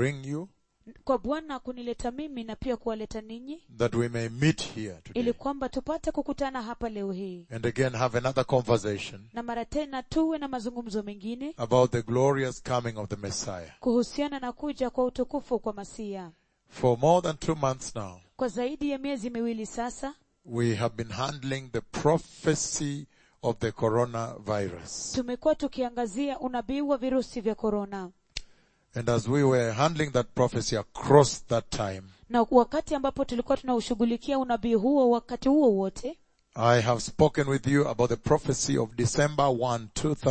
bring you, kwa bwana kunileta mimi na pia kuwaleta ninyi that we may meet here today. ili kwamba tupate kukutana hapa leo hii And again have another conversation na mara tena tuwe na mazungumzo mengine about the glorious coming of the Messiah. kuhusiana na kuja kwa utukufu kwa masia For more than two months now, kwa zaidi ya miezi miwili sasa we have been handling the prophecy of the coronavirus. tumekuwa tukiangazia unabii wa virusi vya korona And as we were handling that prophecy across that time, na wakati ambapo tulikuwa tunaushughulikia unabii huo wakati huo wote I have spoken with you about the prophecy of December 1,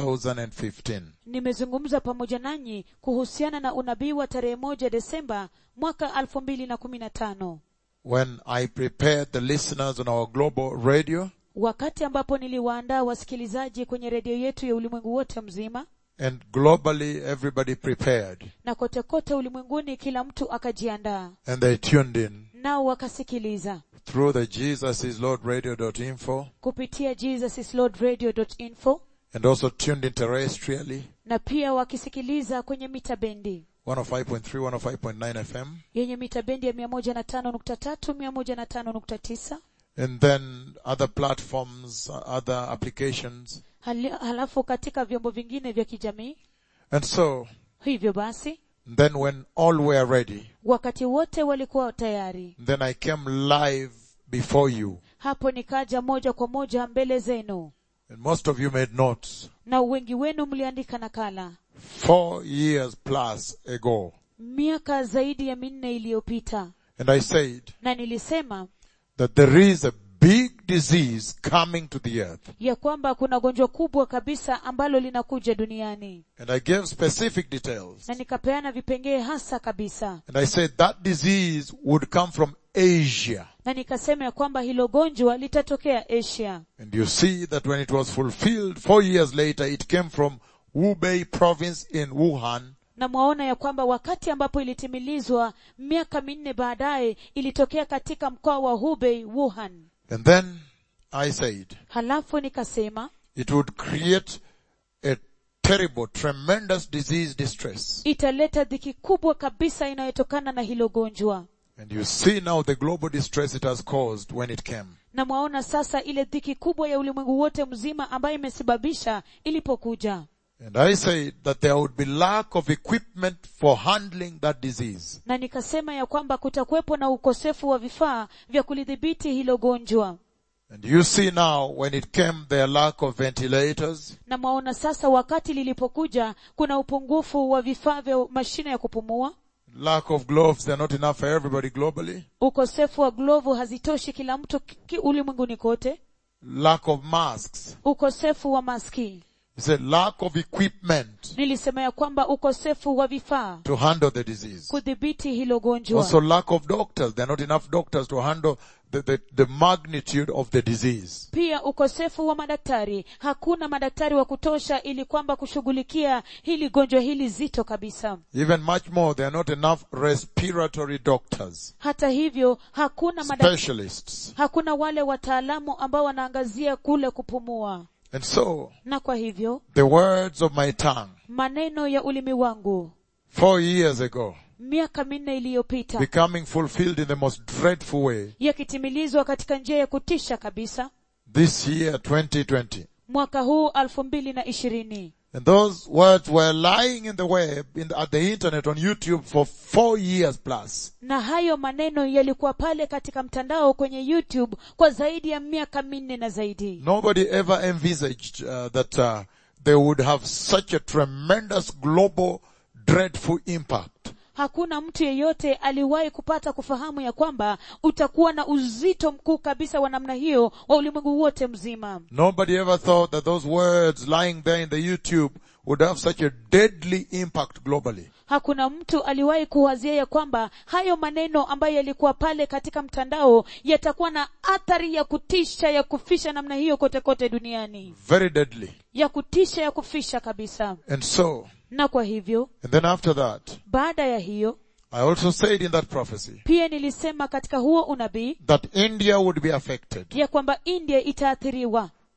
2015. nimezungumza pamoja nanyi kuhusiana na unabii wa tarehe moja desemba mwaka elfu mbili na kumi na tano When I prepared the listeners on our global radio wakati ambapo niliwaandaa wasikilizaji kwenye redio yetu ya ulimwengu wote mzima and globally everybody prepared na kote kote ulimwenguni kila mtu akajiandaa and they tuned in nao wakasikiliza through the Jesus is Lord radio.info kupitia jesusislordradio.info and also tuned in terrestrially na pia wakisikiliza kwenye mita bendi 105.3, 105.9 FM yenye mita bendi ya mia moja na tano nukta tatu mia moja na tano nukta tisa and then other platforms, uh, other applications. Hali- halafu katika vyombo vingine vya kijamii And so hivyo basi then when all were ready, wakati wote walikuwa tayari then I came live before you hapo nikaja moja kwa moja mbele zenu and most of you made notes na wengi wenu mliandika nakala four years plus ago. miaka zaidi ya minne iliyopita And I said na nilisema that there is a big disease coming to the earth. ya kwamba kuna gonjwa kubwa kabisa ambalo linakuja duniani And I gave specific details. na nikapeana vipengee hasa kabisa And I said that disease would come from Asia. na nikasema ya kwamba hilo gonjwa litatokea asia And you see that when it was fulfilled four years later, it came from Hubei province in Wuhan. na mwaona ya kwamba wakati ambapo ilitimilizwa miaka minne baadaye ilitokea katika mkoa wa hubei wuhan And then I said halafu nikasema it would create a terrible, tremendous disease distress. italeta dhiki kubwa kabisa inayotokana na hilo gonjwa And you see now the global distress it has caused when it came. na mwaona sasa ile dhiki kubwa ya ulimwengu wote mzima ambayo imesababisha ilipokuja And I said that there would be lack of equipment for handling that disease. na nikasema ya kwamba kutakuwepo na ukosefu wa vifaa vya kulidhibiti hilo gonjwa And you see now when it came there lack of ventilators, na mwaona sasa wakati lilipokuja kuna upungufu wa vifaa vya mashine ya kupumua lack of gloves, they're not enough for everybody globally, ukosefu wa glovu hazitoshi kila mtu ki- ki- ulimwenguni kote lack of masks. ukosefu wa maski He said lack of equipment nilisema ya kwamba ukosefu wa vifaa to handle the disease. kudhibiti hilo gonjwa Also lack of doctors. There are not enough doctors to handle the, the, the magnitude of the disease. pia ukosefu wa madaktari hakuna madaktari wa kutosha ili kwamba kushughulikia hili gonjwa hili zito kabisa Even much more, there are not enough respiratory doctors, hata hivyo hakuna madaktari specialists. hakuna wale wataalamu ambao wanaangazia kule kupumua And so, na kwa hivyo the words of my tongue, maneno ya ulimi wangu four years ago, miaka minne iliyopita becoming fulfilled in the most dreadful way, yakitimilizwa katika njia ya kutisha kabisa this year 2020. mwaka huu alfu mbili na ishirini And those words were lying in the web, in the, at the internet, on YouTube for four years plus. na hayo maneno yalikuwa pale katika mtandao kwenye youtube kwa zaidi ya miaka minne na zaidi Nobody ever envisaged uh, that uh, they would have such a tremendous global dreadful impact. hakuna mtu yeyote aliwahi kupata kufahamu ya kwamba utakuwa na uzito mkuu kabisa wa namna hiyo wa ulimwengu wote mzima Nobody ever thought that those words lying there in the YouTube would have such a deadly impact globally. hakuna mtu aliwahi kuwazia ya kwamba hayo maneno ambayo yalikuwa pale katika mtandao yatakuwa na athari ya kutisha ya kufisha namna hiyo kote kote duniani Very deadly. ya kutisha ya kufisha kabisa And so, na kwa hivyo and then after that, baada ya hiyo I also said in that prophecy pia nilisema katika huo unabii that India would be affected. ya kwamba india itaathiriwa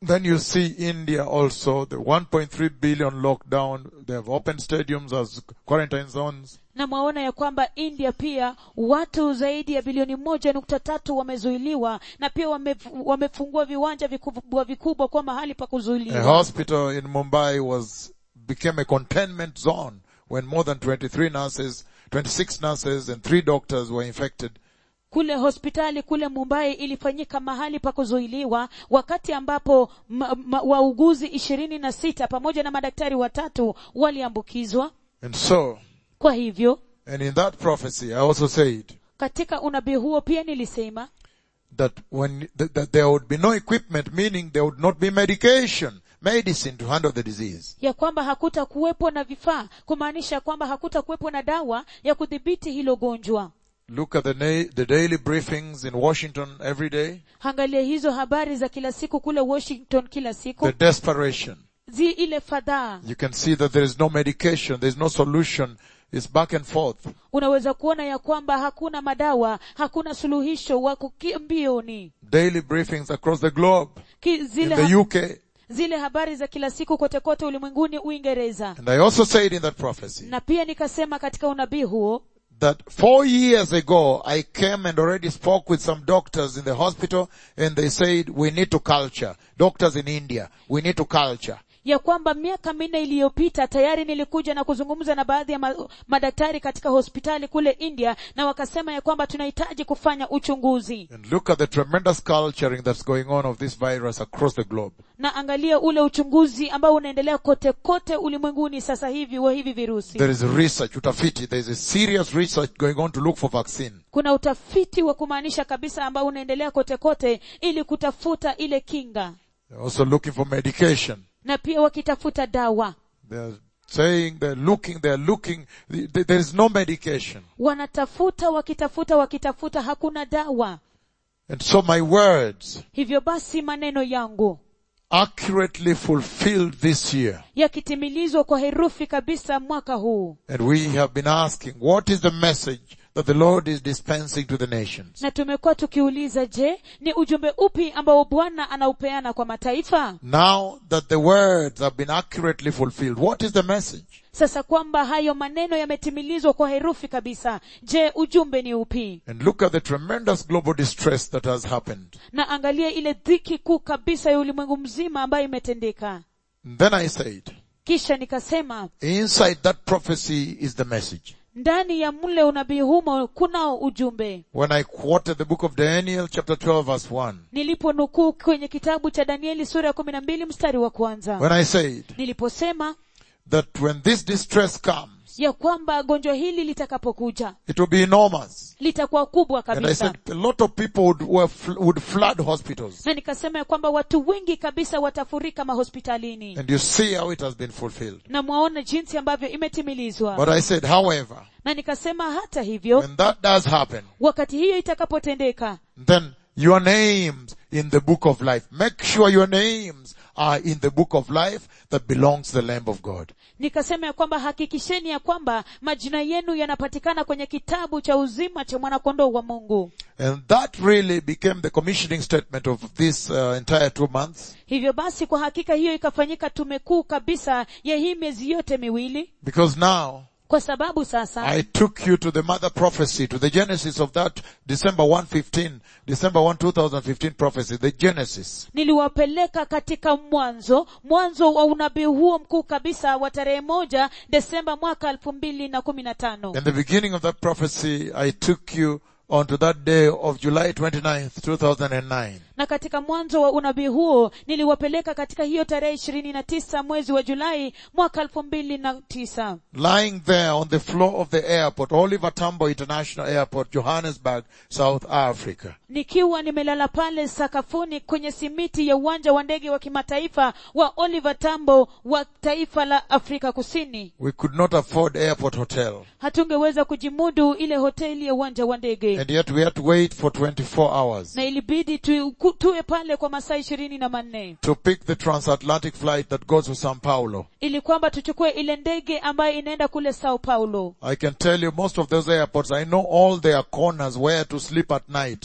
Then you see India also, the 1.3 billion lockdown. They have opened stadiums as quarantine zones. na mwaona ya kwamba india pia watu zaidi ya bilioni moja nukta tatu wamezuiliwa na pia wame, wamefungua viwanja vikubwa vikubwa kwa mahali pa A kuzuiliwa hospital in Mumbai was, became a containment zone when more than 23 nurses, 26 nurses and 3 doctors were infected. kule hospitali kule mumbai ilifanyika mahali pa kuzuiliwa wakati ambapo ma, ma, wauguzi ishirini na sita pamoja na madaktari watatu waliambukizwa And so, kwa hivyo and in that prophecy, I also said katika unabii huo pia nilisema that when, that, that there would be no equipment, meaning there would not be medication, medicine to handle the disease. ya kwamba hakuta kuwepo na vifaa kumaanisha kwamba hakuta kuwepo na dawa ya kudhibiti hilo gonjwa Look at the, na- the daily briefings in Washington every day. angalia hizo habari za kila siku kule washington kila siku The desperation. zi ile fadhaa You can see that there is no medication, there is no solution. It's back and forth. unaweza kuona ya kwamba hakuna madawa hakuna suluhisho wako ki- mbioni Daily briefings across the globe. Ki, In zile, the ha- UK. zile habari za kila siku kote kote ulimwenguni uingereza And I also said in that prophecy na pia nikasema katika unabii huo that four years ago I came and already spoke with some doctors in the hospital and they said we need to culture. Doctors in India, we need to culture. ya kwamba miaka minne iliyopita tayari nilikuja na kuzungumza na baadhi ya ma, madaktari katika hospitali kule india na wakasema ya kwamba tunahitaji kufanya uchunguzi And look at the tremendous culturing that's going on of this virus across the globe. na angalia ule uchunguzi ambao unaendelea kote kote ulimwenguni sasa hivi wa hivi virusi There is research, utafiti, there is a serious research going on to look for vaccine. kuna utafiti wa kumaanisha kabisa ambao unaendelea kote kote ili kutafuta ile kinga They're also looking for medication. na pia wakitafuta dawa They're saying they're looking, they're looking, th- th- there is no medication. wanatafuta wakitafuta wakitafuta hakuna dawa And so my words hivyo basi maneno yangu accurately fulfilled this year. yakitimilizwa kwa herufi kabisa mwaka huu And we have been asking, what is the message that the Lord is dispensing to the nations? na tumekuwa tukiuliza je ni ujumbe upi ambao bwana anaupeana kwa mataifa Now that the words have been accurately fulfilled, what is the message? sasa kwamba hayo maneno yametimilizwa kwa herufi kabisa je ujumbe ni upi And look at the tremendous global distress that has happened. na angalia ile dhiki kuu kabisa ya ulimwengu mzima ambayo imetendeka And then I said, kisha nikasema inside that prophecy is the message. ndani ya mle unabii humo kunao ujumbe When I quoted the book of Daniel chapter 12 verse 1, niliponukuu kwenye kitabu cha danieli sura ya kumi na mbili mstari wa kwanza when I said niliposema that when this distress comes, ya kwamba gonjwa hili litakapokuja it will be enormous. litakuwa kubwa And I kabisa said a lot of people would, were, fl- would flood hospitals. na nikasema ya kwamba watu wengi kabisa watafurika mahospitalini And you see how it has been fulfilled. na mwaona jinsi ambavyo imetimilizwa But I said, however, na nikasema hata hivyo when that does happen, wakati hiyo itakapotendeka then your names in the book of life. Make sure your names are in the book of life that belongs to the Lamb of God. nikasema ya kwamba hakikisheni ya kwamba majina yenu yanapatikana kwenye kitabu cha uzima cha mwanakondoo wa mungu And that really became the commissioning statement of this uh, entire two months hivyo basi kwa hakika hiyo ikafanyika tume kuu kabisa ya hii miezi yote miwili because now kwa sababu sasa I took you to the mother prophecy, to the genesis of that December 115, December 1, 2015 prophecy, the genesis. niliwapeleka katika mwanzo mwanzo wa unabii huo mkuu kabisa wa tarehe moja desemba mwaka elfu mbili na kumi na tano In the beginning of that prophecy, I took you onto that day of July 29th, 2009. na katika mwanzo wa unabii huo niliwapeleka katika hiyo tarehe ishirini na tisa mwezi wa julai mwaka elfu mbili na tisa Lying there on the floor of the airport, Oliver Tambo International Airport, Johannesburg, South Africa. nikiwa nimelala pale sakafuni kwenye simiti ya uwanja wa ndege wa kimataifa wa oliver tambo wa taifa la afrika kusini We could not afford airport hotel. hatungeweza kujimudu ile hoteli ya uwanja wa ndege And yet we had to wait for 24 hours na ilibidi tu, ku- tuwe pale kwa masaa ishirini na manne to pick the transatlantic flight that goes to Sao Paulo. ili kwamba tuchukue ile ndege ambayo inaenda kule sao paulo I can tell you most of those airports, I know all their corners where to sleep at night.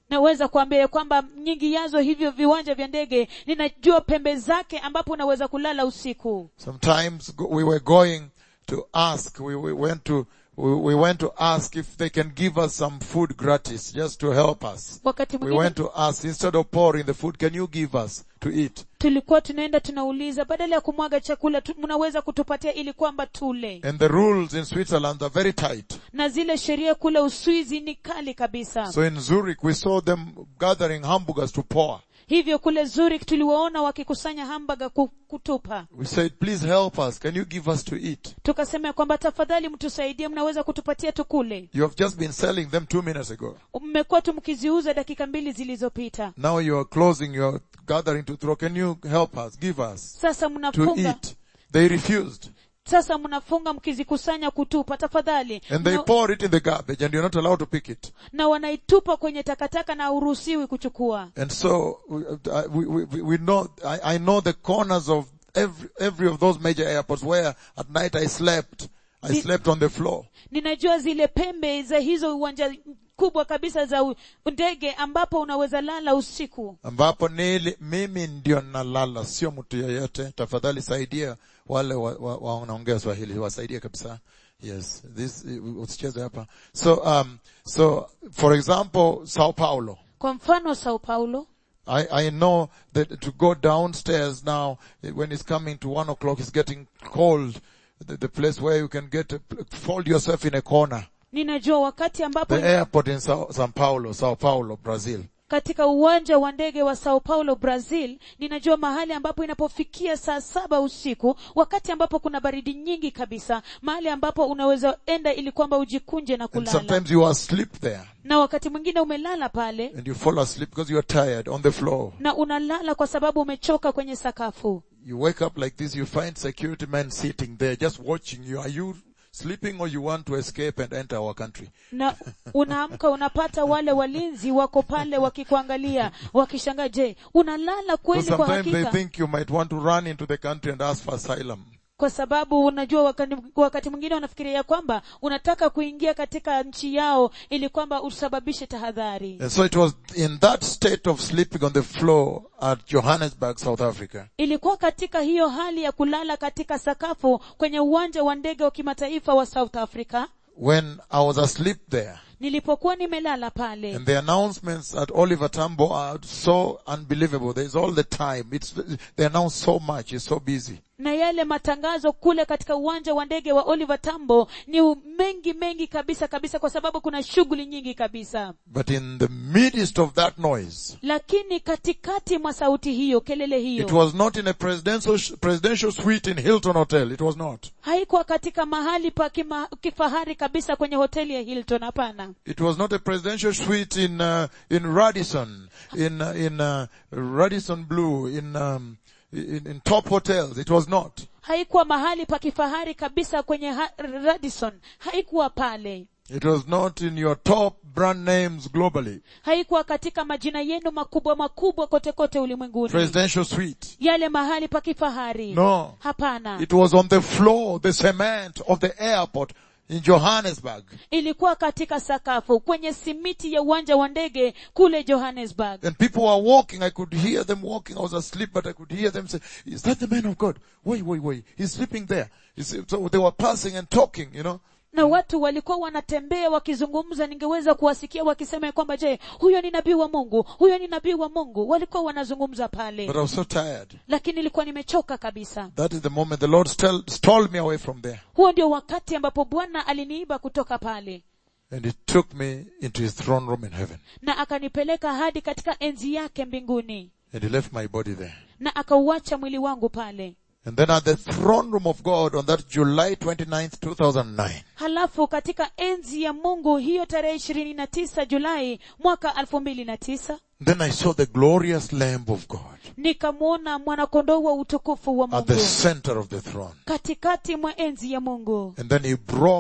naweza kuambia ya kwamba nyingi yazo hivyo viwanja vya ndege ninajua pembe zake ambapo unaweza kulala usiku Sometimes go- we were going to ask, we, we went to, we, we went to ask if they can give us some food gratis just to help us. wakati We mwingine went to ask, instead of pouring the food, can you give us to eat? tulikuwa tunaenda tunauliza badala ya kumwaga chakula tu, mnaweza kutupatia ili kwamba tule And the rules in Switzerland are very tight. na zile sheria kule uswizi ni kali kabisa So in Zurich, we saw them gathering hamburgers to pour. hivyo kule zurich tuliwaona wakikusanya hamburger ku- kutupa We said, please help us. Can you give us to eat? tukasema ya kwamba tafadhali mtusaidie mnaweza kutupatia tukule You have just been selling them two minutes ago. mmekuwa tu mkiziuza dakika mbili zilizopita Now you are closing, you are gathering to throw. Can you help us? Give us sasa to mnafunga eat. They refused. sasa mnafunga mkizikusanya kutupa tafadhali And they na, pour it in the garbage and you're not allowed to pick it. na wanaitupa kwenye takataka na uruhusiwi kuchukua And so we, we, we, we know, I, I know the corners of every, every of those major airports where at night I slept. I The- slept on the floor. ninajua zile pembe za hizo uwanja kubwa kabisa za u- ndege ambapo unaweza lala usiku ambapo nili, mimi ndio nalala, sio mtu yeyote. Tafadhali saidia wale wa, wa, wa wanaongea Swahili, wasaidie kabisa. Yes, this usicheze hapa. So, um, so for example, Sao Paulo. kwa mfano sao paulo I, I know that to go downstairs now, eh, when it's coming to one o'clock, it's getting cold. The, the place where you can get, a, fold yourself in a corner. ninajua wakati ambapo The airport in Sao, Sao Paulo, Sao Paulo, Brazil. katika uwanja wa ndege wa sao paulo brazil ninajua mahali ambapo inapofikia saa saba usiku wakati ambapo kuna baridi nyingi kabisa mahali ambapo unaweza enda ili kwamba ujikunje na And kulala sometimes you are asleep there na wakati mwingine umelala pale and you fall asleep because you are tired on the floor. na unalala kwa sababu umechoka kwenye sakafu You wake up like this, you find security men sitting there just watching you. Are you sleeping or you want to escape and enter our country? na unaamka unapata wale walinzi wako pale wakikuangalia wakishangaa je unalala Because kweli kwa sometimes they hakika think you might want to run into the country and ask for asylum. kwa sababu unajua wakati, wakati mwingine wanafikiria kwamba unataka kuingia katika nchi yao ili kwamba usababishe tahadhari And so it was in that state of sleeping on the floor at Johannesburg, South Africa, ilikuwa katika hiyo hali ya kulala katika sakafu kwenye uwanja wa ndege wa kimataifa wa south africa when I was asleep there. nilipokuwa nimelala pale And the announcements at Oliver Tambo are so unbelievable. There's all the time. It's, they announce so much. It's so busy. na yale matangazo kule katika uwanja wa ndege wa oliver tambo ni u- mengi mengi kabisa kabisa kwa sababu kuna shughuli nyingi kabisa But in the midst of that noise, lakini katikati mwa sauti hiyo kelele it hiyo was not in a presidential, presidential suite in Hilton Hotel. It was not. haikuwa katika mahali pa kima, kifahari kabisa kwenye hoteli ya hilton hapana It was not a presidential suite in, uh, in Radisson, in, uh, in, uh, Radisson Blue, in, um, in, in top hotels. It was not. haikuwa mahali pa kifahari kabisa kwenye ha- radisson haikuwa pale It was not in your top brand names globally. haikuwa katika majina yenu makubwa makubwa kote kote ulimwenguni Presidential suite. yale mahali pa kifahari No. hapana It was on the floor, the cement of the airport in Johannesburg. ilikuwa katika sakafu kwenye simiti ya uwanja wa ndege kule johannesburg And people were walking. I could hear them walking. I was asleep, but I could hear them say, is that the man of God? Wait, wait, wait. He's sleeping there. You see, So they were passing and talking, you know. na watu walikuwa wanatembea wakizungumza ningeweza kuwasikia wakisema ya kwamba je huyo ni nabii wa mungu huyo ni nabii wa mungu walikuwa wanazungumza pale But I was so tired. lakini nilikuwa nimechoka kabisa That is the moment the Lord stole, stole me away from there. huo ndio wakati ambapo bwana aliniiba kutoka pale And he took me into his throne room in heaven. na akanipeleka hadi katika enzi yake mbinguni And he left my body there. na akauacha mwili wangu pale And then at the throne room of God on that July 29th, 2009, halafu katika enzi ya mungu hiyo tarehe ishirini na tisa julai mwaka elfu mbili na tisa then I saw the glorious Lamb of God nikamwona mwanakondoo wa utukufu wa at the mungu center of the throne. katikati mwa enzi ya mungu And then he broke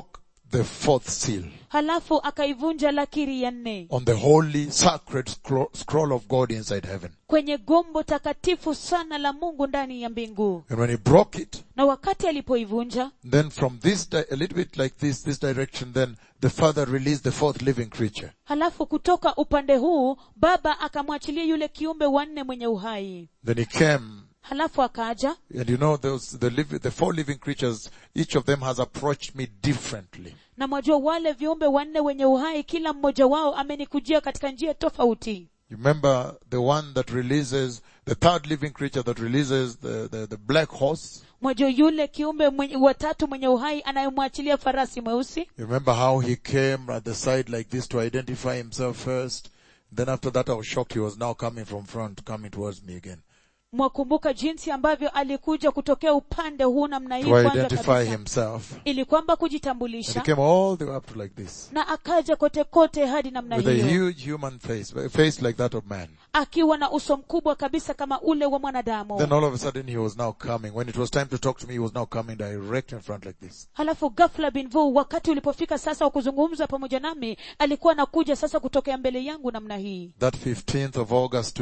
the fourth seal halafu akaivunja lakiri ya nne on the holy sacred scroll, scroll of God inside heaven. kwenye gombo takatifu sana la mungu ndani ya mbingu And when he broke it, na wakati alipoivunja then from this, di- a little bit like this, this direction, then the Father released the fourth living creature. halafu kutoka upande huu baba akamwachilia yule kiumbe wanne mwenye uhai Then he came, halafu akaja and you know, those, the, liv- the four living creatures, each of them has approached me differently. na mwajua wale viumbe wanne wenye uhai kila mmoja wao amenikujia katika njia tofauti You remember the one that releases, the third living creature that releases the, the, the black horse? mwajua yule kiumbe mwenye, watatu mwenye uhai anayemwachilia farasi mweusi You remember how he came at the side like this to identify himself first? Then after that I was shocked he was now coming from front, coming towards me again. mwakumbuka jinsi ambavyo alikuja kutokea upande huu namna hii To kwanza identify kabisa himself. ili kwamba And he kujitambulisha came all the way up to like this. na akaja kote kote hadi namna With a hiyo huge human face, a face like that of man. akiwa na uso mkubwa kabisa kama ule wa mwanadamu Then all of a sudden he was now coming. When it was time to talk to me, he was now coming direct in front like this. halafu ghafla binvu wakati ulipofika sasa wa kuzungumza pamoja nami alikuwa anakuja sasa kutokea mbele yangu namna hii That 15th of August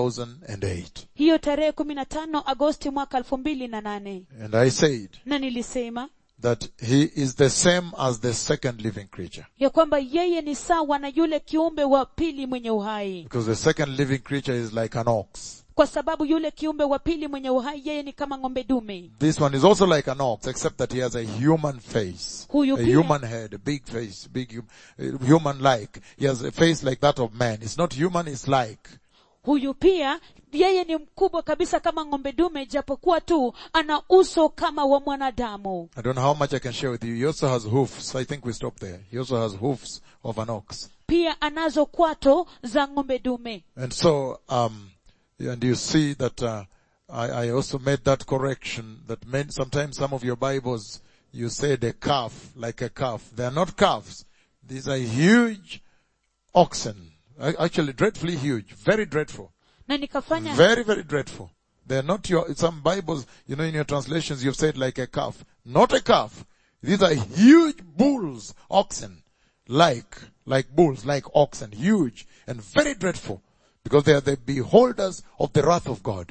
2008. hiyo tarehe kumi na tano agosti mwaka elfu mbili na nane And I said na nilisema that he is the same as the second living creature. ya kwamba yeye ni sawa na yule kiumbe wa pili mwenye uhai Because the second living creature is like an ox. kwa sababu yule kiumbe wa pili mwenye uhai yeye ni kama ng'ombe dume This one is also like an ox, except that he has a human face. Huyu a pia- human head, a big face, big hum- uh, human-like. He has a face like that of man. It's not human, it's like. huyu pia yeye ni mkubwa kabisa kama ng'ombe dume japokuwa tu ana uso kama wa mwanadamu I don't know how much I can share with you. He also has hoofs. I think we stop there. He also has hoofs of an ox. pia anazo kwato za ng'ombe dume And so, um, and you see that, uh, I, I also made that correction that meant sometimes some of your Bibles, you said a calf, like a calf. They are not calves. These are huge oxen. A- Actually dreadfully huge. Very dreadful. na nikafanya Very, very dreadful. They're not your, some Bibles, you know, in your translations you've said like a calf. Not a calf. These are huge bulls, oxen. Like, like bulls, like oxen. Huge and very dreadful. Because they are the beholders of the wrath of God.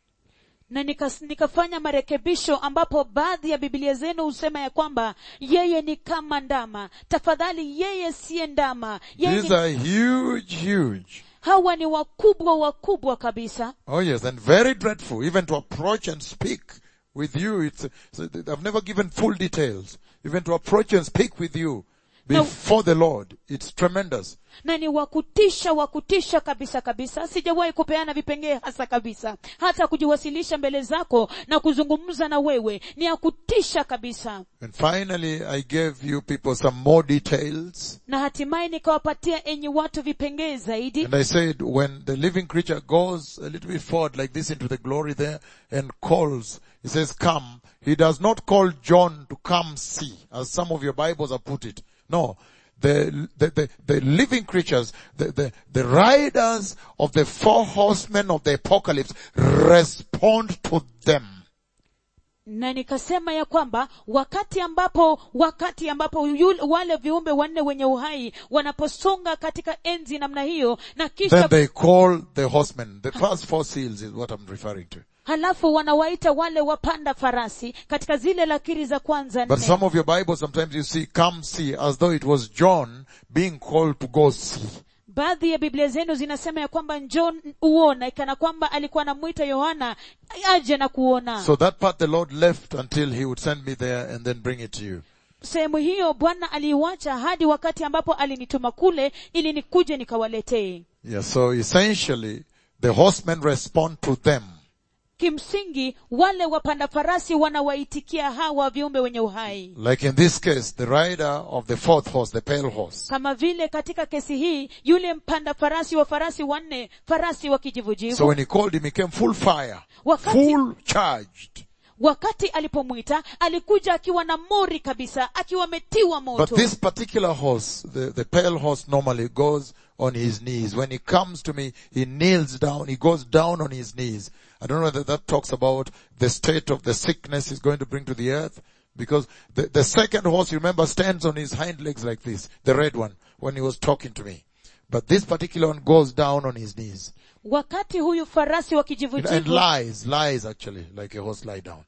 na nikas, nikafanya marekebisho ambapo baadhi ya bibilia zenu husema ya kwamba yeye ni kama ndama tafadhali yeye siye ndama yeye These ni, are huge, huge. hawa ni wakubwa wakubwa kabisa Oh yes, and very dreadful. Even to approach and speak with you, it's, so I've never given full details. Even to approach and speak with you before the Lord, it's tremendous. na ni wakutisha wakutisha kabisa kabisa sijawahi kupeana vipengee hasa kabisa hata kujiwasilisha mbele zako na kuzungumza na wewe ni ya kutisha kabisa And finally, I gave you people some more details. na hatimaye nikawapatia enyi watu vipengee zaidi And I said, when the living creature goes a little bit forward like this into the glory there and calls, he says, come. He does not call John to come see, as some of your Bibles have put it. No. The, the, the, the living creatures, the, the, the riders of the four horsemen of the apocalypse respond to them. na nikasema ya kwamba wakati ambapo wakati ambapo yule, wale viumbe wanne wenye uhai wanaposonga katika enzi namna hiyo na Then kisha they call the horsemen. The first four seals is what I'm referring to. halafu wanawaita wale wapanda farasi katika zile lakiri za kwanza But nne some of your Bibles, sometimes you see, come see, as though it was John being called to go see. baadhi ya biblia zenu zinasema ya kwamba njoo uona ikana kwamba alikuwa anamwita yohana aje na kuona So that part the Lord left until He would send me there and then bring it to you. sehemu hiyo bwana aliiwacha hadi wakati ambapo alinituma kule ili nikuje nikawaletee Yeah, so essentially, the horsemen respond to them. kimsingi wale wapanda farasi wanawaitikia hawa viumbe wenye uhai Like in this case, the rider of the fourth horse, the pale horse. kama vile katika kesi hii yule mpanda farasi wa farasi wanne farasi wa kijivujivu So when he called him, he came full fire, Wakati- full charged. wakati alipomwita alikuja akiwa na mori kabisa akiwa ametiwa But moto this particular horse, the, the pale horse normally goes on his knees. When he comes to me, he kneels down, he goes down on his knees. I don't know whether that talks about the state of the sickness he's going to bring to the earth, Because the, the second horse, you remember, stands on his hind legs like this, the red one, when he was talking to me. But this particular one goes down on his knees. wakati huyu farasi wa And, and kijivujivu lies, lies actually, like a horse lie down.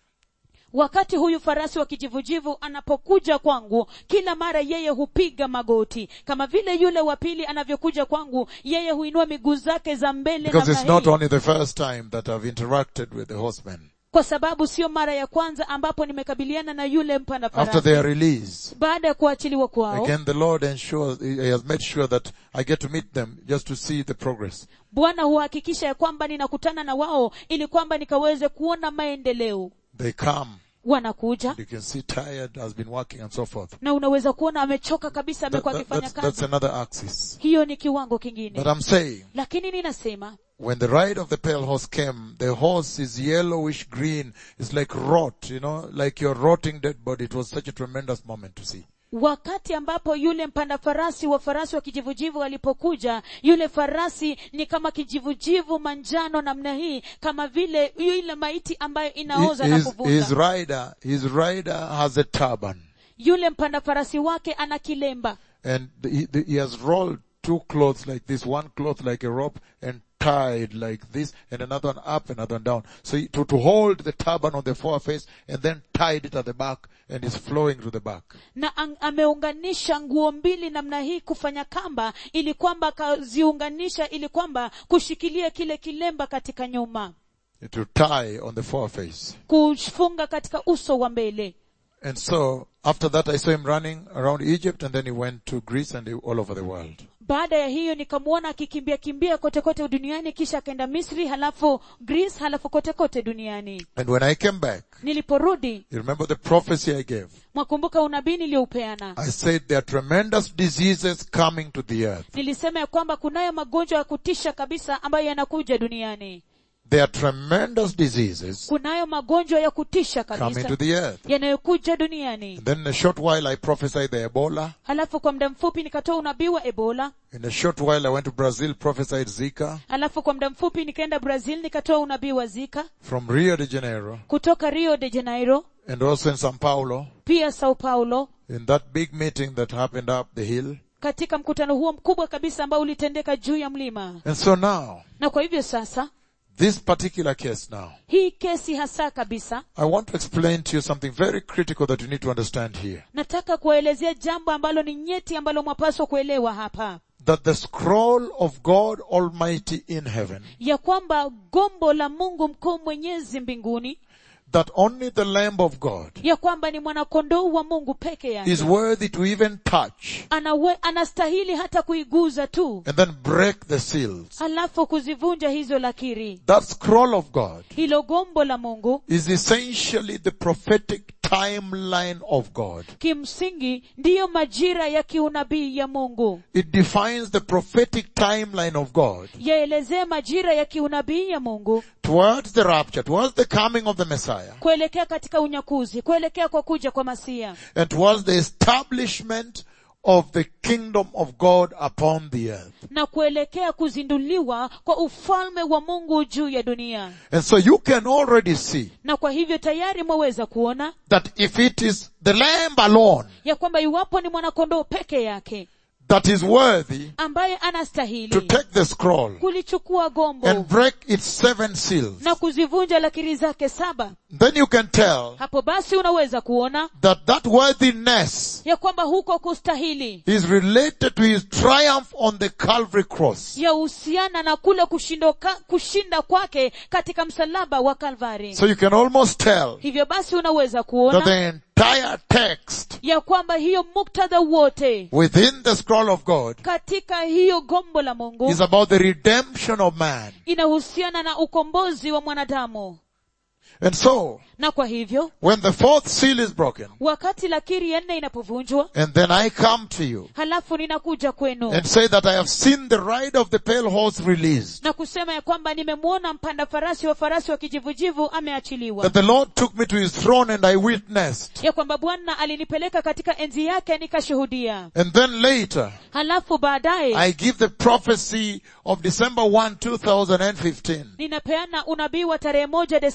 wakati huyu farasi wa kijivujivu anapokuja kwangu kila mara yeye hupiga magoti kama vile yule wa pili anavyokuja kwangu yeye huinua miguu zake za mbele Because namna it's not hii. only the first time that I've interacted with the horsemen. kwa sababu sio mara ya kwanza ambapo nimekabiliana na yule mpanda After farasi their release, baada ya kuachiliwa kwao again the Lord ensures, He has made sure that I get to meet them just to see the progress. bwana huhakikisha ya kwamba ninakutana na wao ili kwamba nikaweze kuona maendeleo They come, wanakuja you can see tired, has been working and so forth. na unaweza kuona amechoka kabisa That- amekuwa that- akifanya that's, that's kazi another axis. hiyo ni kiwango kingine But I'm saying, lakini ninasema when the ride of the pale horse came, the horse is yellowish green. It's like rot, you know, like your rotting dead body. It was such a tremendous moment to see. wakati ambapo yule mpanda farasi wa farasi wa kijivujivu alipokuja yule farasi ni kama kijivujivu manjano namna hii kama vile yule maiti ambayo inaoza na His, his kuvunda rider, his rider has a turban. yule mpanda farasi wake ana kilemba And he, the, he has rolled two clothes like this, one cloth like a rope and tied like this and another one up, another one down. So he, to, to hold the turban on the foreface and then tied it at the back and is flowing to the back. na ang, ameunganisha nguo mbili namna hii kufanya kamba ili kwamba akaziunganisha ili kwamba kushikilia kile kilemba katika nyuma To tie on the foreface. kufunga katika uso wa mbele And so after that I saw him running around Egypt and then he went to Greece and all over the world. baada ya hiyo nikamwona akikimbia kimbia kote kote duniani kisha akaenda misri halafu greece halafu kote kote duniani And when I came back, niliporudi you remember the prophecy I gave? mwakumbuka unabii niliyoupeana I said there are tremendous diseases coming to the earth. nilisema ya kwamba kunayo magonjwa ya kutisha kabisa ambayo yanakuja duniani There are tremendous diseases kunayo magonjwa ya kutisha coming kabisa to the earth. yanayokuja duniani And then in a short while I prophesied the Ebola. halafu kwa muda mfupi nikatoa unabii wa ebola In a short while I went to Brazil, prophesied Zika. halafu kwa muda mfupi nikaenda brazil nikatoa unabii wa zika From Rio de Janeiro kutoka rio de janeiro and also in Sao Paulo pia sao paulo in that big meeting that happened up the hill. katika mkutano huo mkubwa kabisa ambao ulitendeka juu ya mlima And so now, na kwa hivyo sasa this particular case now, hii kesi hasa kabisa I want to explain to you something very critical that you need to understand here. nataka kuwaelezea jambo ambalo ni nyeti ambalo mwapaswa kuelewa hapa That the scroll of God Almighty in heaven, ya kwamba gombo la mungu mkuu mwenyezi mbinguni that only the Lamb of God ya kwamba ni mwanakondoo wa mungu peke yake is worthy to even touch Anawe, anastahili hata kuiguza tu and then break the seals. halafu kuzivunja hizo lakiri That scroll of God hilo gombo la mungu is essentially the prophetic timeline of God. kimsingi ndiyo majira ya kiunabii ya mungu It defines the prophetic timeline of God yaelezee majira ya kiunabii ya mungu towards the rapture, towards the coming of the Messiah, kuelekea katika unyakuzi kuelekea kwa kuja kwa masia and towards the establishment of the kingdom of God upon the earth. na kuelekea kuzinduliwa kwa ufalme wa mungu juu ya dunia And so you can already see na kwa hivyo tayari mwaweza kuona that if it is the Lamb alone ya kwamba iwapo ni mwanakondoo peke yake that is worthy ambaye to anastahili take the scroll kulichukua gombo and break its seven seals, na kuzivunja lakiri zake saba then you can tell hapo basi unaweza kuona that that worthiness ya kwamba huko kustahili is related to his triumph on the Calvary cross. yahusiana na kule kushindoka, kushinda kwake katika msalaba wa kalvari So you can almost tell hivyo basi unaweza that kuona the entire text ya kwamba hiyo muktadha wote within the scroll of God katika hiyo gombo la mungu is about the redemption of man. inahusiana na ukombozi wa mwanadamu And so, na kwa hivyo when the fourth seal is broken, wakati lakiri ya nne inapovunjwa and then I come to you halafu ninakuja kwenu and say that I have seen the ride of the pale horse released, na kusema ya kwamba nimemwona mpanda farasi wa farasi wa kijivujivu ameachiliwa that the Lord took me to his throne and I witnessed, ya kwamba bwana alinipeleka katika enzi yake nikashuhudia and then later halafu baadaye I give the prophecy of December 1, 2015, ninapeana unabii wa tarehe moja desemba mwaka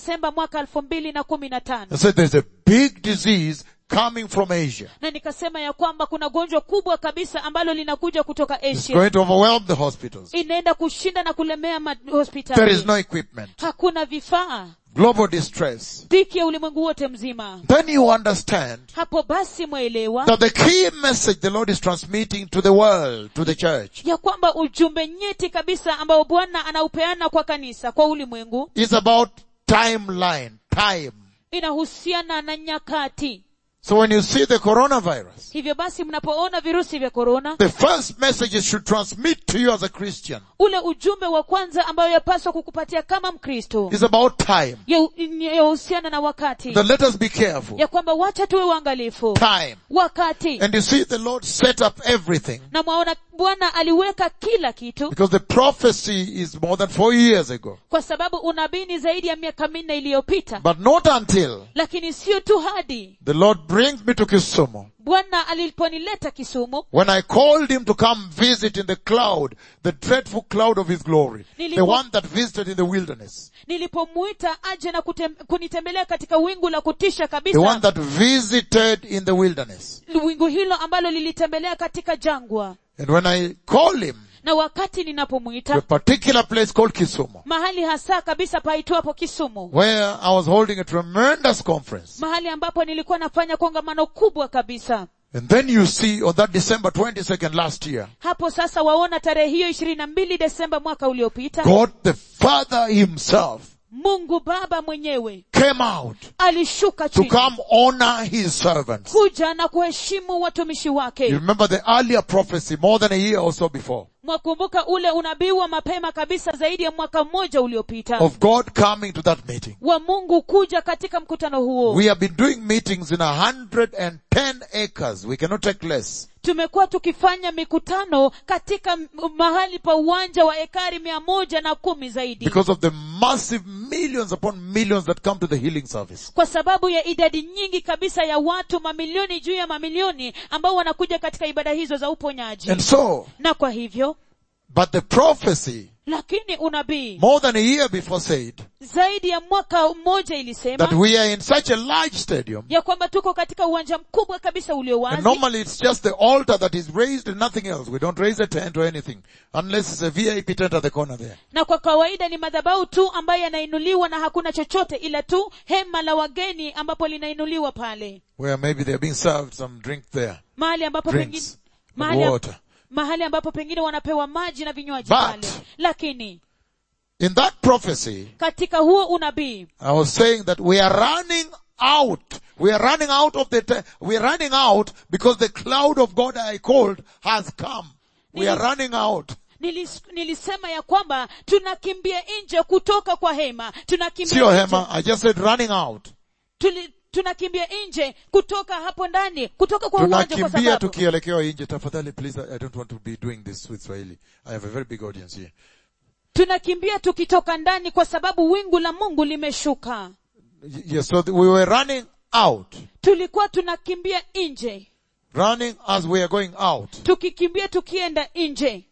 mwaka elfu mbili na kumi na tano and said there's a big disease coming from Asia. na nikasema ya kwamba kuna gonjwa kubwa kabisa ambalo linakuja kutoka It's asia going to overwhelm the hospitals. inaenda kushinda na kulemea There is mahospitali no equipment. hakuna vifaa Global distress. dhiki ya ulimwengu wote mzima Then you understand hapo basi mwelewa that the key message the Lord is transmitting to the world, to the church, ya kwamba ujumbe nyeti kabisa ambao bwana anaupeana kwa kanisa kwa ulimwengu is about timeline, time. inahusiana na nyakati So when you see the coronavirus, hivyo basi mnapoona virusi vya korona the first message it should transmit to you as a Christian ule ujumbe wa kwanza ambayo yapaswa kukupatia kama mkristo is about time. ya- yahusiana na wakati Then let us be careful. ya kwamba wacha tuwe uangalifu Time. wakati And you see the Lord set up everything na mwaona bwana aliweka kila kitu because the prophecy is more than four years ago. kwa sababu unabii ni zaidi ya miaka minne iliyopita But not until lakini sio tu hadi the Lord brings me to Kisumu. bwana aliponileta kisumu When I called him to come visit in the cloud, the dreadful cloud of his glory, the Nilipo- one that visited in the wilderness, nilipomuita aje na kutem, kunitembelea katika wingu la kutisha the one kabisa that visited in the wilderness. wingu hilo ambalo lilitembelea katika jangwa And when I called him na wakati to a ninapomwita particular place called Kisumu, mahali hasa kabisa paitwapo kisumu where I was holding a tremendous conference. mahali ambapo nilikuwa nafanya kongamano kubwa kabisa And then you see on that December 22nd last year, hapo sasa waona tarehe hiyo ishirini na mbili desemba mwaka uliopita God the Father himself mungu baba mwenyewe came out alishuka to chini come honor his servants. kuja na kuheshimu watumishi You wake remember the earlier prophecy more than a year or so before mwakumbuka ule unabii wa mapema kabisa zaidi ya mwaka mmoja uliopita of God coming to that meeting. wa mungu kuja katika mkutano huo We have been doing meetings in a hundred and ten acres. We cannot take less. tumekuwa tukifanya mikutano katika m- mahali pa uwanja wa ekari mia moja na kumi zaidi Because of the massive millions upon millions that come to the healing service. kwa sababu ya idadi nyingi kabisa ya watu mamilioni juu ya mamilioni ambao wanakuja katika ibada hizo za uponyaji And so, na kwa hivyo but the prophecy lakini unabii more than a year before said zaidi ya mwaka mmoja that ilisema we are in such a large stadium ya kwamba tuko katika uwanja mkubwa kabisa ulio and wazi normally it's just the altar that is raised and nothing else. We don't raise a tent or anything unless it's a VIP tent at the corner there. na kwa kawaida ni madhabahu tu ambayo yanainuliwa na hakuna chochote ila tu hema la wageni ambapo linainuliwa pale Where maybe they're being served some drink there. mahali ambapo pengine Drinks. mahali, water. mahali ambapo pengine wanapewa maji na vinywaji But- pale lakini In that prophecy, katika huo unabii I was saying that we are running out. We are running out of the, te- we are running out because the cloud of God I called has come. We are Nilis- running out. nilis, nilisema ya kwamba tunakimbia nje kutoka kwa hema tunakimbia Sio nje- hema, I just said running out. tuli, tunakimbia nje kutoka hapo ndani kutoka kwa uwanja kwa Tunakimbia sababu tukielekea nje. Tafadhali please, I I don't want to be doing this with Swahili. I have a very big audience here. tunakimbia tukitoka ndani kwa sababu wingu la mungu limeshuka Y- Yes, so th- we were running out. tulikuwa tunakimbia nje Running as we are going out. tukikimbia tukienda nje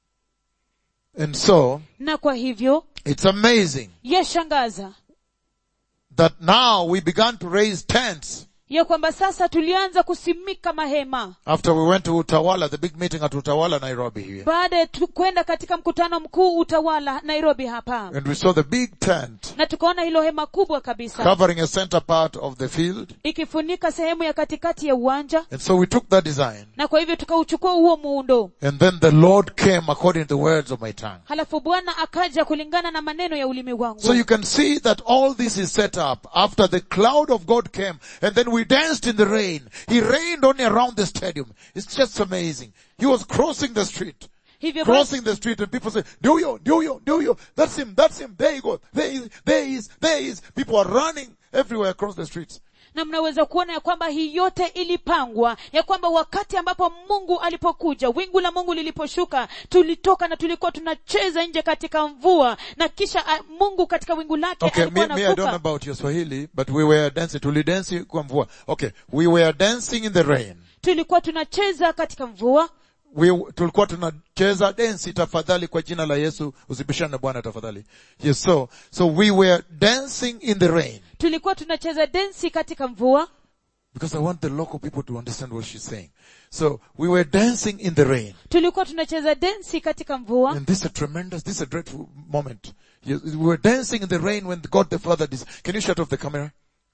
And so, na kwa hivyo it's amazing yashangaza that now we began to raise tents ya kwamba sasa tulianza kusimika mahema after we went to Utawala, the big meeting at Utawala, Nairobi here. baada ya tu- kwenda katika mkutano mkuu utawala nairobi hapa And we saw the big tent na tukaona hilo hema kubwa kabisa covering a center part of the field. ikifunika sehemu ya katikati ya uwanja And so we took that design. na kwa hivyo tukauchukua huo muundo And then the Lord came according to the words of my tongue. halafu bwana akaja kulingana na maneno ya ulimi wangu So you can see that all this is set up after the cloud of God came and then we danced in the rain. He rained only around the stadium. It's just amazing. He was crossing the street. hivyo basi Crossing the street and people say, do you, do you, do you, that's him, that's him, there you go, there he is, there he is, there he is. People are running everywhere across the streets. na mnaweza kuona ya kwamba hii yote ilipangwa ya kwamba wakati ambapo mungu alipokuja wingu la mungu liliposhuka tulitoka na tulikuwa tunacheza nje katika mvua na kisha ah, mungu katika wingu lake Okay, me, alikuwa me, I don't know anavuka about your Swahili, but we were dancing, tulidansi kwa mvua. Okay, we were dancing in the rain. tulikuwa tunacheza katika mvua we, tulikuwa tunacheza densi tafadhali kwa jina la Yesu usibishane na Bwana tafadhali. Yes, so, so we were dancing in the rain tulikuwa tunacheza densi katika mvua because I want the local people to understand what she's saying. So we were dancing in the rain. tulikuwa tunacheza densi katika mvua And this is a tremendous, this is a dreadful moment. Yes, We were dancing in the rain when God the Father, dis- can you shut off the camera?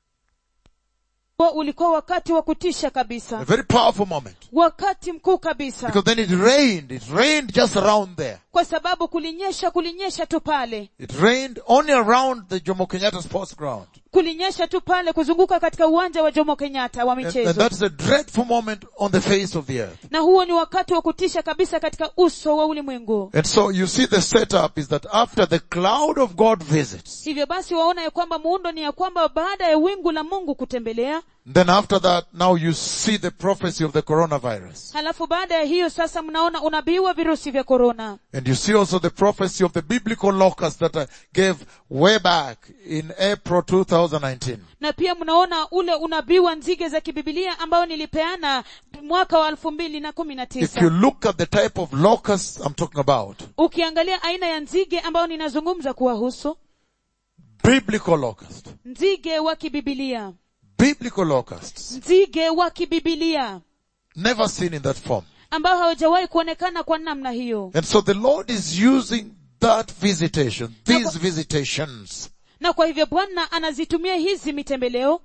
Huo ulikuwa wakati wa kutisha A kabisa very powerful moment. wakati mkuu kabisa Because then it rained, it rained just around there. kwa sababu kulinyesha kulinyesha tu pale It rained only around the Jomo Kenyatta sports ground. kulinyesha tu pale kuzunguka katika uwanja wa jomo kenyatta wa And, and michezo that's a dreadful moment on the face of the earth. na huo ni wakati wa kutisha kabisa katika uso wa ulimwengu And so you see the setup is that after the cloud of God visits, hivyo basi waona ya kwamba muundo ni ya kwamba baada ya wingu la mungu kutembelea then after that now you see the prophecy of the coronavirus. halafu baada ya hiyo sasa mnaona unabii wa virusi vya korona And you see also the prophecy of the biblical locust that I gave way back in April 2019. na pia mnaona ule unabii wa nzige za kibibilia ambao nilipeana mwaka wa elfu mbili na kumi na If you tisa look at the type of locusts I'm talking about, ukiangalia aina ya nzige ambao ninazungumza kuwahusu biblical locust, nzige wa kibibilia biblical locusts, nzige wa kibibilia never seen in that form. ambao hawajawahi kuonekana kwa namna hiyo And so the Lord is using that visitation, these visitations, na kwa hivyo bwana anazitumia hizi mitembeleo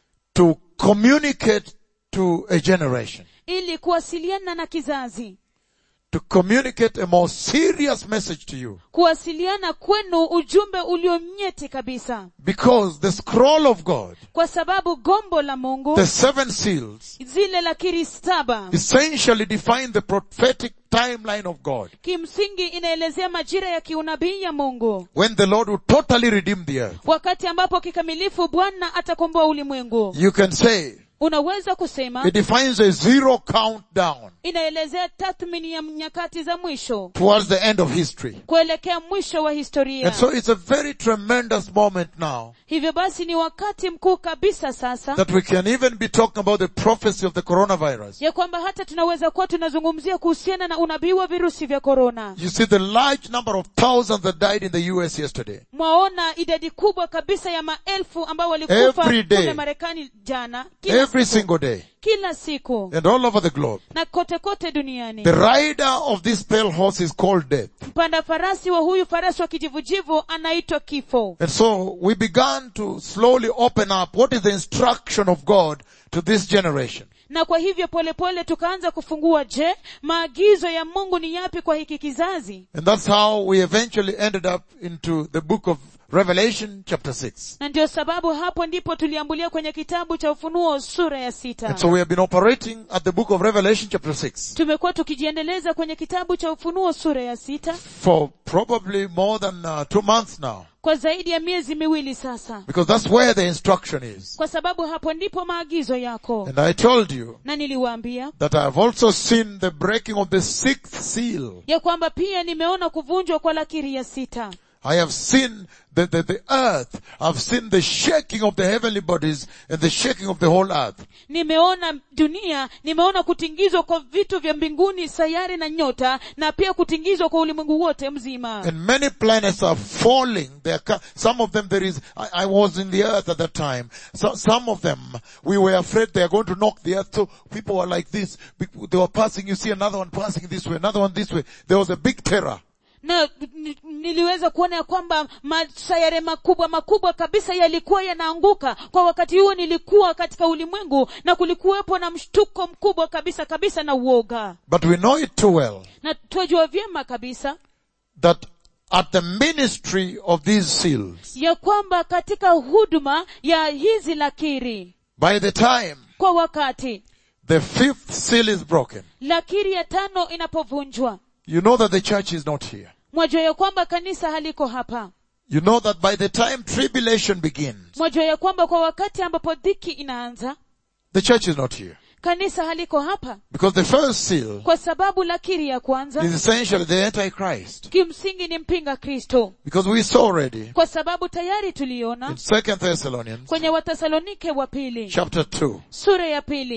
to communicate to a generation, ili kuwasiliana na kizazi to communicate a more serious message to you. kuwasiliana kwenu ujumbe ulionyeti kabisa Because the scroll of God, kwa sababu gombo la mungu the seven seals, zile lakiri saba essentially define the prophetic timeline of God. kimsingi inaelezea majira ya kiunabii ya mungu When the Lord will totally redeem the earth. wakati ambapo kikamilifu bwana atakomboa ulimwengu You can say, unaweza kusema it defines a zero countdown inaelezea tathmini ya nyakati za mwisho towards the end of history. kuelekea mwisho wa historia And so it's a very tremendous moment now hivyo basi ni wakati mkuu kabisa sasa that we can even be talking about the prophecy of the coronavirus. ya kwamba hata tunaweza kuwa tunazungumzia kuhusiana na unabii wa virusi vya korona You see the large number of thousands that died in the US yesterday. mwaona idadi kubwa kabisa ya maelfu ambao walikufa Every day. kule marekani jana kila, Every single day. kila siku And all over the globe. na kote kote duniani The rider of this pale horse is called death. mpanda farasi wa huyu farasi wa kijivujivu anaitwa kifo And so we began to slowly open up what is the instruction of God to this generation. na kwa hivyo polepole pole tukaanza kufungua je maagizo ya mungu ni yapi kwa hiki kizazi And that's how we eventually ended up into the book of Revelation chapter 6. na ndio sababu hapo ndipo tuliambulia kwenye kitabu cha ufunuo sura ya sita And so we have been operating at the book of Revelation chapter 6 tumekuwa tukijiendeleza kwenye kitabu cha ufunuo sura ya sita for probably more than uh, two months now. kwa zaidi ya miezi miwili sasa Because that's where the instruction is. kwa sababu hapo ndipo maagizo yako And I told you na niliwaambia that I have also seen the breaking of the sixth seal. ya kwamba pia nimeona kuvunjwa kwa lakiri ya sita I have seen the, the, the earth. I've seen the shaking of the heavenly bodies and the shaking of the whole earth. nimeona dunia nimeona kutingizwa kwa vitu vya mbinguni sayari na nyota na pia kutingizwa kwa ulimwengu wote mzima And many planets are falling. They are, co- some of them there is, I, I was in the earth at that time. So, some of them, we were afraid they are going to knock the earth. So people were like this. Be- They were passing, you see another one passing this way, another one this way. There was a big terror. na ni- niliweza kuona ya kwamba masayare makubwa makubwa kabisa yalikuwa yanaanguka kwa wakati huo nilikuwa katika ulimwengu na kulikuwepo na mshtuko mkubwa kabisa kabisa na uoga But we know it too well na twajua vyema kabisa that at the ministry of these seals, ya kwamba katika huduma ya hizi lakiri by the time kwa wakati the fifth seal is broken, lakiri ya tano inapovunjwa you know that the church is not here. mwajua ya kwamba kanisa haliko hapa You know that by the time tribulation begins, mwajua ya kwamba kwa wakati ambapo dhiki inaanza the church is not here. kanisa haliko hapa Because the first seal kwa sababu lakiri ya kwanza is essentially the Antichrist. kimsingi ni mpinga kristo Because we saw already kwa sababu tayari in tuliona Second Thessalonians kwenye wathesalonike wa pili chapter 2 sura ya pili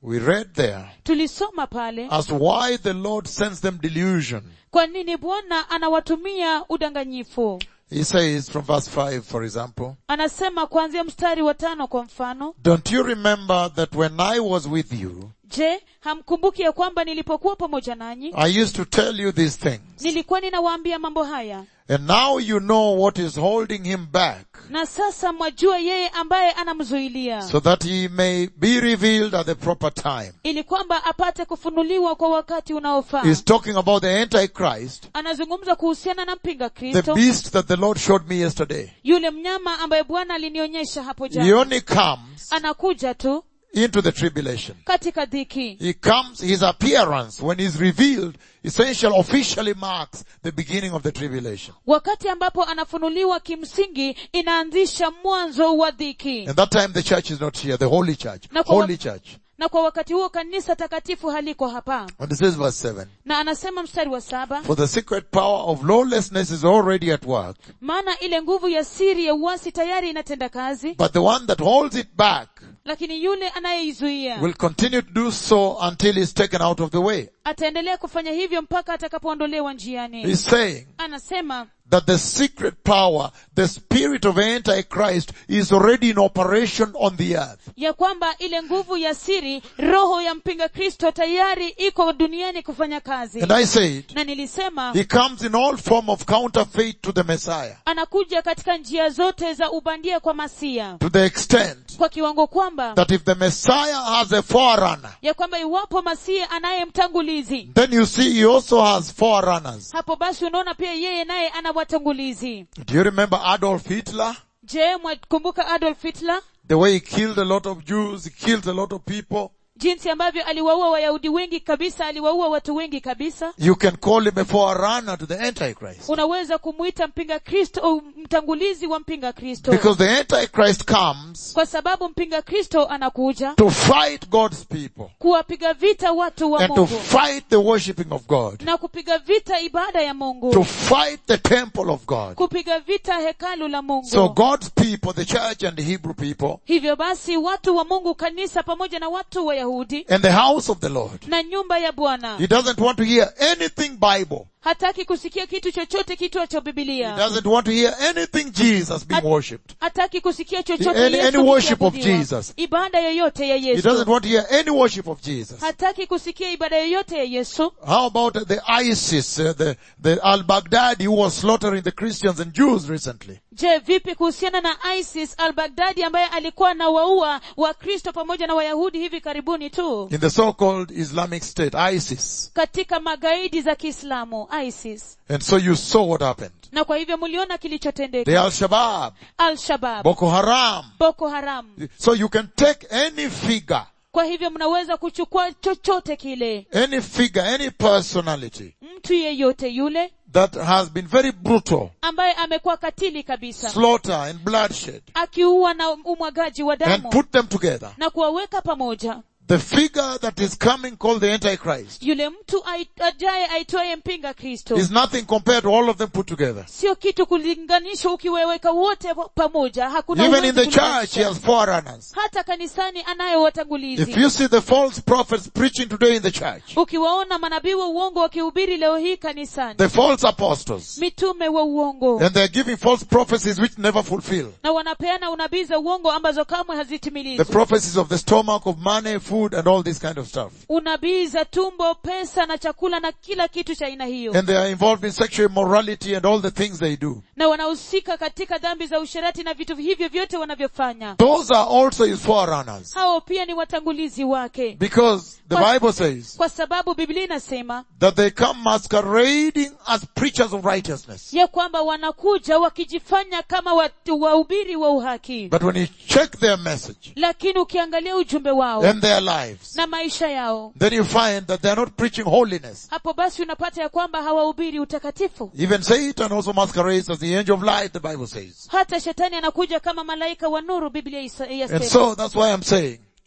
we read there tulisoma pale as why the Lord sends them delusion. kwa nini bwana anawatumia udanganyifu He says from verse 5, for example, anasema kuanzia mstari wa tano kwa mfano Don't you remember that when I was with you, je hamkumbuki ya kwamba nilipokuwa pamoja nanyi I used to tell you these things? nilikuwa ninawaambia mambo haya And now you know what is holding him back, na sasa mwajua yeye ambaye anamzuilia so that he may be revealed at the proper time. ili kwamba apate kufunuliwa kwa wakati unaofaa He's talking about the Antichrist, anazungumza kuhusiana na mpinga the kristo beast that the Lord showed me yesterday. yule mnyama ambaye bwana alinionyesha hapo He jana only comes anakuja tu into the tribulation. katika dhiki He comes, his appearance, when he's revealed, essentially officially marks the beginning of the tribulation. wakati ambapo anafunuliwa kimsingi inaanzisha mwanzo wa dhiki And that time the church is not here, the holy church. Na kwa- Holy church. na kwa wakati huo kanisa takatifu haliko hapa And it says verse 7. na anasema mstari wa saba For the secret power of lawlessness is already at work, maana ile nguvu ya siri ya uasi tayari inatenda kazi but the one that holds it back lakini yule anayeizuia will continue to do so until he's taken out of the way. ataendelea kufanya hivyo mpaka atakapoondolewa njiani He's saying anasema that the secret power, the spirit of Antichrist is already in operation on the earth. ya kwamba ile nguvu ya siri roho ya mpinga kristo tayari iko duniani kufanya kazi And I said, na nilisema he comes in all form of counterfeit to the Messiah, anakuja katika njia zote za ubandia kwa masia to the extent kwa kiwango kwamba that if the Messiah has a forerunner, ya kwamba iwapo masia anaye mtangulizi then you see he also has forerunners. hapo basi unaona pia yeye naye ana watangulizi Do you remember Adolf Hitler? je mwakumbuka adolf hitler The way he killed a lot of Jews, he killed a lot of people. jinsi ambavyo aliwaua wayahudi wengi kabisa aliwaua watu wengi kabisa You can call him a forerunner to the Antichrist. unaweza kumwita mpinga kristo au mtangulizi wa mpinga kristo Because the Antichrist comes kwa sababu mpinga kristo anakuja to fight God's people kuwapiga vita watu wa and to mungu fight the worshipping of God, na kupiga vita ibada ya to mungu fight the temple of God. kupiga vita hekalu la mungu So God's people, the church and the Hebrew people, hivyo basi watu wa mungu kanisa pamoja na watu wayahudi and the house of the Lord, na nyumba ya bwana he doesn't want to hear anything Bible. hataki kusikia kitu chochote kitwacho He bibilia doesn't want to hear anything Jesus being At- worshipped. hataki kusikia chochote Any- Yesu any worship of kiabudiwa. Jesus. ibada yoyote ya He yesu doesn't want to hear any worship of Jesus. hataki kusikia ibada yoyote ya yesu How about the ISIS, uh, the, the al-Baghdadi who was slaughtering the Christians and Jews recently? je vipi kuhusiana na isis al baghdadi ambaye alikuwa na waua wakristo pamoja na wayahudi hivi karibuni tu In the so-called Islamic State, ISIS. katika magaidi za kiislamu isis And so you saw what happened. na kwa hivyo mliona kilichotendeka The Al-Shabaab, al-shabab Boko Haram. boko haram So you can take any figure, kwa hivyo mnaweza kuchukua chochote kile any figure, any personality mtu yeyote yule that has been very brutal, ambaye amekuwa katili kabisa slaughter and bloodshed, akiua na umwagaji wa and damu put them together. na kuwaweka pamoja The figure that is coming called the Antichrist yule mtu ai- ajaye aitwaye mpinga kristo is nothing compared to all of them put together. sio kitu kulinganishwa ukiweweka wote pamoja hakuna Even uwezi in the church, kulinganisha. he has forerunners. hata kanisani anayo If watangulizi you see the false prophets preaching today in the church, ukiwaona manabii wa uongo wakihubiri leo hii kanisani the false apostles, mitume wa uongo and they're giving false prophecies which never fulfill. na wanapeana unabii za uongo ambazo kamwe The hazitimilizwi prophecies of the stomach, of money, food, and all this kind of stuff. unabii za tumbo pesa na chakula na kila kitu cha aina hiyo And they are involved in sexual immorality and all the things they do. na wanahusika katika dhambi za usherati na vitu hivyo vyote wanavyofanya Those are also his forerunners. hao pia ni watangulizi wake Because the What? Bible says kwa sababu biblia inasema that they come masquerading as preachers of righteousness. ya kwamba wanakuja wakijifanya kama watu- wahubiri wa uhaki But when you check their message lakini ukiangalia ujumbe wao and their lives, na maisha yao then you find that they are not preaching holiness. hapo basi unapata ya kwamba hawahubiri utakatifu Even Satan also masquerades as the angel of light, the Bible says. hata shetani anakuja kama malaika wa nuru biblia isa- And yasema so that's why I'm saying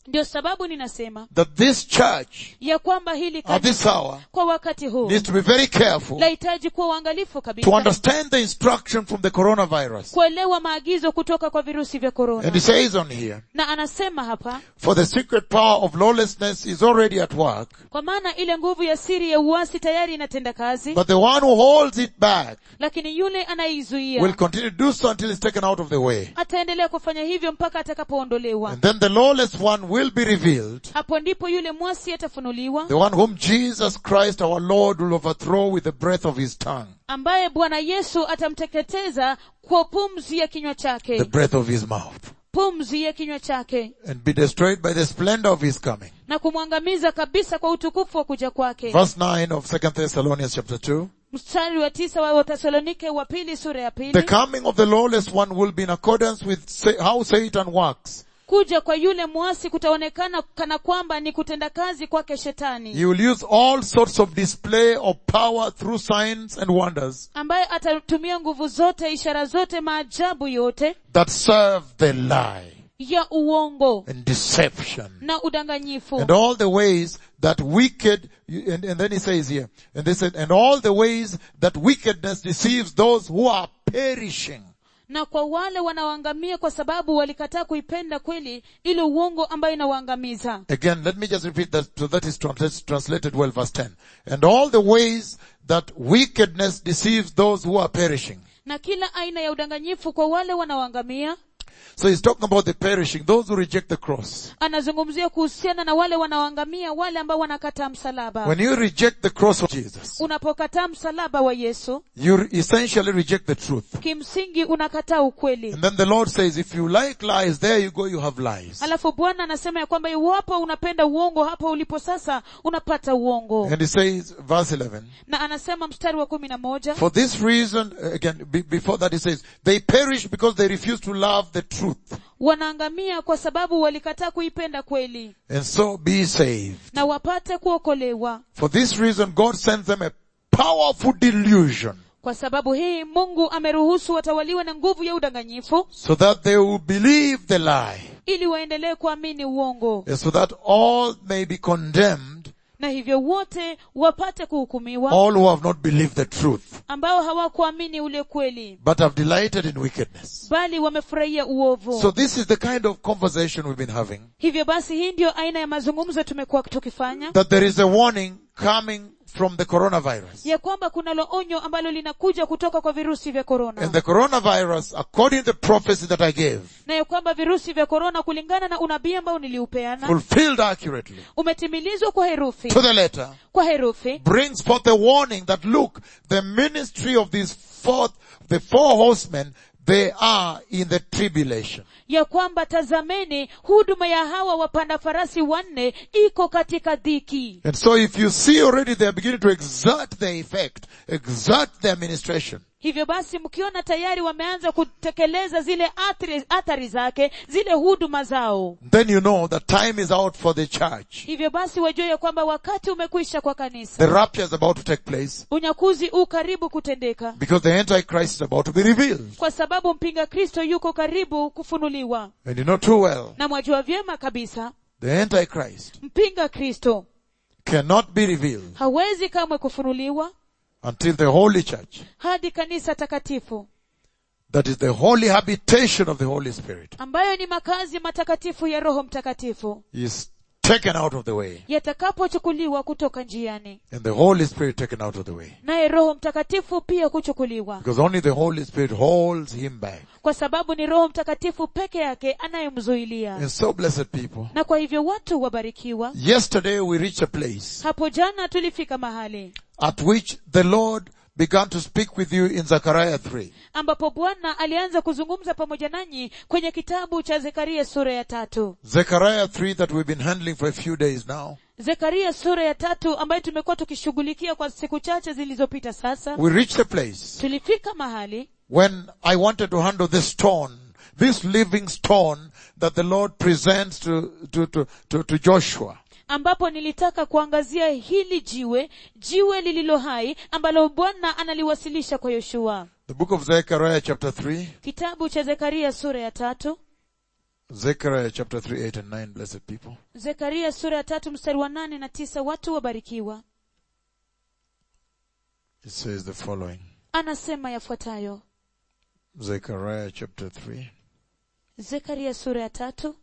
ndio sababu ninasema that this church ya kwamba hili at this kanisa hour kwa wakati huu needs to be very careful lahitaji kuwa uangalifu to kabisa understand the instruction from the coronavirus. kuelewa maagizo kutoka kwa virusi vya And korona he says on here, na anasema hapa for the secret power of lawlessness is already at work, kwa maana ile nguvu ya siri ya uasi tayari inatenda kazi but the one who holds it back lakini yule will anayeizuia continue to do so until it's taken out of the way. ataendelea kufanya hivyo mpaka atakapoondolewa And then the lawless one will be revealed, hapo ndipo yule mwasi atafunuliwa the one whom Jesus Christ our Lord will overthrow with the breath of his tongue, ambaye bwana yesu atamteketeza kwa pumzi ya kinywa the chake breath of his mouth, pumzi ya kinywa chake and be destroyed by the splendor of his coming. na kumwangamiza kabisa kwa utukufu wa kuja kwake Verse 9 of 2 Thessalonians chapter 2. mstari wa tisa wa wathesalonike wa pili sura ya The pili coming of the lawless one will be in accordance with sa- how Satan works. kuja kwa yule mwasi kutaonekana kana kwamba ni kutenda kazi kwake shetani He will use all sorts of display of power through signs and wonders ambaye atatumia nguvu zote ishara zote maajabu yote that serve the lie ya uongo and deception na udanganyifu and all the ways that wicked, and, and then he says here, and they said, and all the ways that wickedness deceives those who are perishing. na kwa wale wanaoangamia kwa sababu walikataa kuipenda kweli ile uongo ambayo inawaangamiza Again, let me just repeat that so that is translated, translated well, verse 10. And all the ways that wickedness deceives those who are perishing. na kila aina ya udanganyifu kwa wale wanaoangamia So he's talking about the perishing, those who reject the cross. anazungumzia kuhusiana na wale wanaoangamia wale ambao wanakataa msalaba When you reject the cross of Jesus, unapokataa msalaba wa yesu you essentially reject the truth. kimsingi unakataa ukweli And then the Lord says, if you like lies, there you go, you have lies. alafu bwana anasema ya kwamba iwapo unapenda uongo hapo ulipo sasa unapata uongo And he says, verse 11, na anasema mstari wa kumi na moja for this reason, again, be, before that he says, they perish because they refuse to love the truth. wanaangamia kwa sababu walikataa kuipenda kweli And so be saved. na wapate kuokolewa For this reason, God sends them a powerful delusion kwa sababu hii mungu ameruhusu watawaliwe na nguvu ya udanganyifu so that they will believe the lie ili waendelee kuamini uongo and so that all may be condemned, na hivyo wote wapate kuhukumiwa all who have not believed the truth, ambao hawakuamini ule kweli but have delighted in wickedness. bali wamefurahia uovu So this is the kind of conversation we've been having, hivyo basi hii ndiyo aina ya mazungumzo tumekuwa tukifanya that there is a warning coming from the coronavirus. ya kwamba kunalo onyo ambalo linakuja kutoka kwa virusi vya And korona the coronavirus, according to the prophecy that I gave, na ya kwamba virusi vya korona kulingana na unabii ambao niliupeana fulfilled accurately umetimilizwa kwa herufi to the letter, kwa herufi brings forth a warning that look, the ministry of these fourth, the four horsemen, they are in the tribulation. ya kwamba tazameni huduma ya hawa wapanda farasi wanne iko katika dhiki And so if you see already they are beginning to exert their effect, exert their administration, hivyo basi mkiona tayari wameanza kutekeleza zile athari, athari zake zile huduma zao then you know that time is out for the church. hivyo basi wajue ya kwamba wakati umekwisha kwa kanisa The rapture is about to take place unyakuzi u karibu kutendeka because the Antichrist is about to be revealed. kwa sababu mpinga kristo yuko karibu kufunuliwa And you know too well, na mwajua vyema kabisa the Antichrist mpinga kristo cannot be revealed hawezi kamwe kufunuliwa until the Holy Church, hadi kanisa takatifu that is the holy habitation of the Holy Spirit, ambayo ni makazi matakatifu ya roho mtakatifu is taken out of the way. yatakapochukuliwa kutoka njiani And the Holy Spirit taken out of the way. naye roho mtakatifu pia kuchukuliwa Because only the Holy Spirit holds him back. kwa sababu ni roho mtakatifu peke yake anayemzuilia And so blessed people. na kwa hivyo watu wabarikiwa Yesterday we reached a place hapo jana tulifika mahali at which the Lord began to speak with you in Zechariah 3. ambapo bwana alianza kuzungumza pamoja nanyi kwenye kitabu cha zekaria sura ya tatu Zechariah 3 that we've been handling for a few days now. zekaria sura ya tatu ambayo tumekuwa tukishughulikia kwa siku chache zilizopita sasa We reached a place tulifika mahali when I wanted to handle this stone, this living stone that the Lord presents to, to, to, to, to Joshua. ambapo nilitaka kuangazia hili jiwe jiwe lililo hai ambalo bwana analiwasilisha kwa yoshua The book of Zechariah chapter 3. kitabu cha zekaria sura ya tatu Zechariah chapter 3, 8 and 9, blessed people. zekaria sura ya tatu mstari wa nane na tisa watu wabarikiwa It says the following. anasema yafuatayo Zechariah chapter 3, zekaria sura ya tatu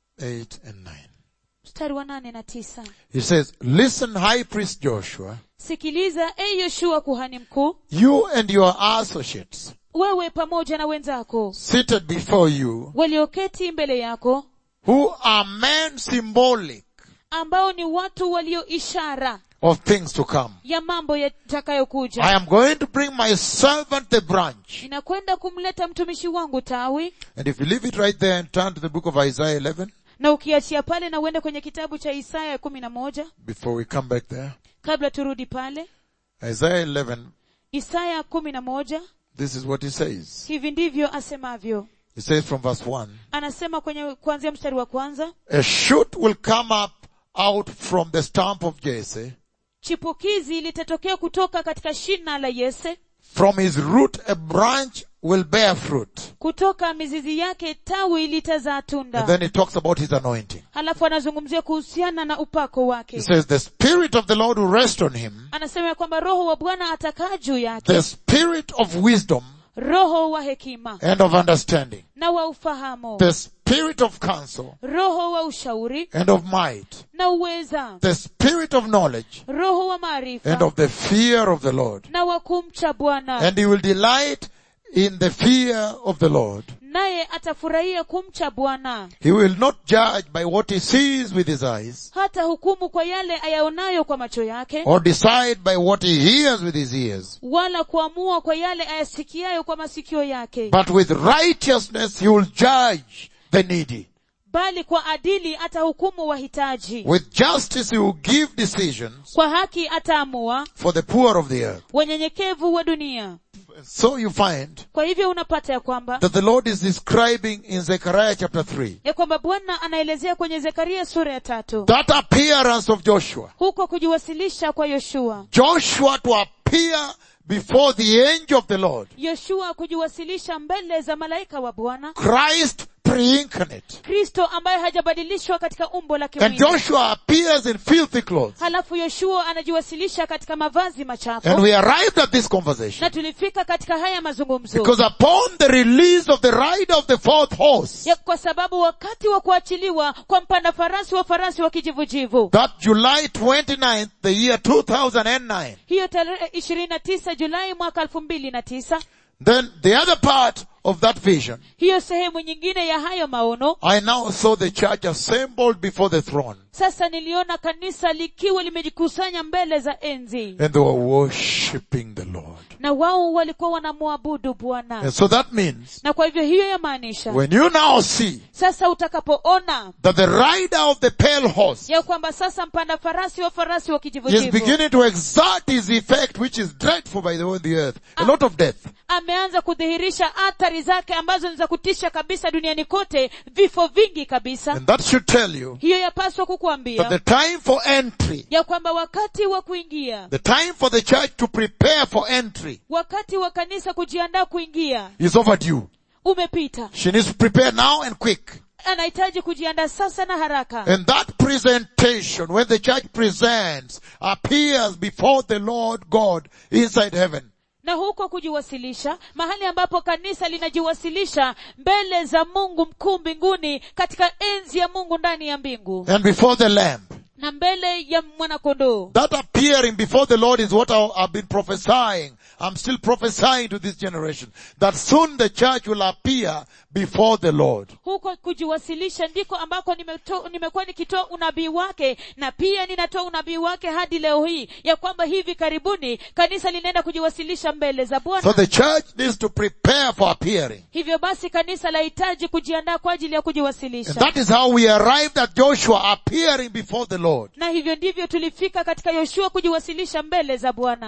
8 and 9. mstari wa nane na tisa It says, listen high priest Joshua, sikiliza e yoshua kuhani mkuu you and your associates wewe pamoja na wenzako seated before you, walioketi mbele yako who are men symbolic ambao ni watu walio ishara of things to come. ya mambo I yatakayokuja am going to bring my servant the branch. ninakwenda kumleta mtumishi wangu tawi And if you leave it right there and turn to the book of Isaiah 11, na ukiachia pale na uende kwenye kitabu cha isaya kumi na moja before we come back there, kabla turudi pale Isaiah 11, isaya kumi na moja this is what he says. hivi ndivyo asemavyo It says from verse 1, anasema kwenye kuanzia mstari wa kwanza a shoot will come up out from the stump of Jesse, chipukizi litatokea kutoka katika shina la yese from his root a branch will bear fruit. kutoka mizizi yake tawi litazaa And tunda then he talks about his anointing. halafu anazungumzia kuhusiana na upako He wake says the spirit of the Lord will rest on him, anasema ya kwamba roho wa bwana atakaa juu yake the spirit of wisdom roho wa hekima and of understanding, na wa ufahamu the spirit of counsel roho wa ushauri and of might, na uweza the spirit of knowledge roho wa and maarifa of the fear of the Lord. na wa kumcha bwana And he will delight in the fear of the Lord. naye atafurahia kumcha bwana He will not judge by what he sees with his eyes hata hukumu kwa yale ayaonayo kwa macho yake or decide by what he hears with his ears. wala kuamua kwa yale ayasikiayo kwa masikio yake But with righteousness he will judge the needy. bali kwa adili atahukumu wahitaji With justice he will give decisions kwa haki ataamua for the poor of the earth. wanyenyekevu wa dunia So you find kwa hivyo unapata ya kwamba that the Lord is describing in Zechariah chapter 3 ya kwamba bwana anaelezea kwenye zekaria sura ya tatu that appearance of Joshua. huko kujiwasilisha kwa yoshua Joshua to appear before the angel of the Lord. yoshua kujiwasilisha mbele za malaika wa bwana Christ pre-incarnate. kristo ambaye hajabadilishwa katika umbo la And kimwili Joshua appears in filthy clothes. halafu yoshua anajiwasilisha katika mavazi machafu And we arrived at this conversation na tulifika katika haya mazungumzo because upon the release of the rider of the fourth horse, ya kwa sababu wakati wa kuachiliwa kwa mpanda farasi wa farasi wa kijivujivu that July 29th, the year 2009, hiyo tarehe ishirini na tisa julai mwaka elfu mbili na tisa then the other part of that vision, hiyo sehemu nyingine ya hayo maono I now saw the church assembled before the throne sasa niliona kanisa likiwa limejikusanya mbele za enzi and they were worshipping the Lord. na wao walikuwa wanamwabudu bwana And so that means na kwa hivyo hiyo yamaanisha when you now see sasa utakapoona that the rider of the pale horse ya kwamba sasa mpanda farasi wa farasi wa is kijivujivu beginning to exert his effect, which is dreadful by the way on the earth. A lot of death. ameanza kudhihirisha athari zake ambazo ni za kutisha kabisa duniani kote vifo vingi kabisa And that should tell you hiyo yapaswa that kukuambia the time for entry, ya kwamba wakati wa kuingia the time for the church to prepare for entry wakati wa kanisa kujiandaa kuingia is overdue. umepita She needs to prepare now and quick. anahitaji kujiandaa sasa na haraka And that presentation, when the church presents, appears before the Lord God inside heaven. na huko kujiwasilisha mahali ambapo kanisa linajiwasilisha mbele za mungu mkuu mbinguni katika enzi ya mungu ndani ya mbingu And before the Lamb. na mbele ya mwanakondoo That appearing before the Lord is what I- I've been prophesying. I'm still prophesying to this generation. That soon the church will appear before the Lord. huko kujiwasilisha ndiko ambako nimeto- nimekuwa nikitoa unabii wake na pia ninatoa unabii wake hadi leo hii ya kwamba hivi karibuni kanisa linaenda kujiwasilisha mbele za So bwana the church needs to prepare for appearing. hivyo basi kanisa lahitaji kujiandaa kwa ajili ya And kujiwasilisha that is how we arrived at Joshua appearing before the Lord. na hivyo ndivyo tulifika katika yoshua kujiwasilisha mbele za bwana